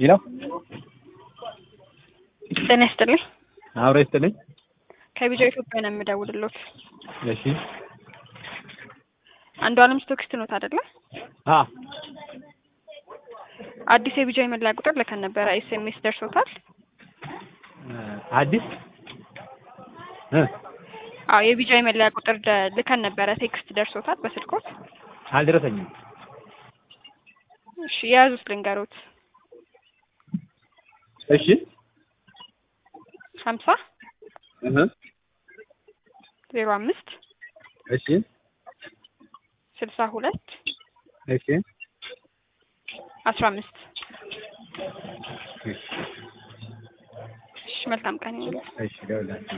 ይለው ጤና ይስጥልኝ። አብሮ ይስጥልኝ። ከቢጃ ኢትዮጵያ ነው የምደውልሎት። እሺ አንዱ አለም ስቶክስት ኖት አይደለ? አ አዲስ የቢጃ የመለያ ቁጥር ልከን ነበረ። ኤስኤምኤስ ደርሶታል? አዲስ እ አዎ የቢጃ የመለያ ቁጥር ደ- ልከን ነበረ። ቴክስት ደርሶታል በስልኮት? አልደረሰኝም። እሺ የያዙት ልንገሮት። እሺ ሀምሳ እህ ዜሮ አምስት እሺ ስልሳ ሁለት እሺ አስራ አምስት እሺ መልካም ቀን ይሁንልህ። እሺ ደውላለሁ።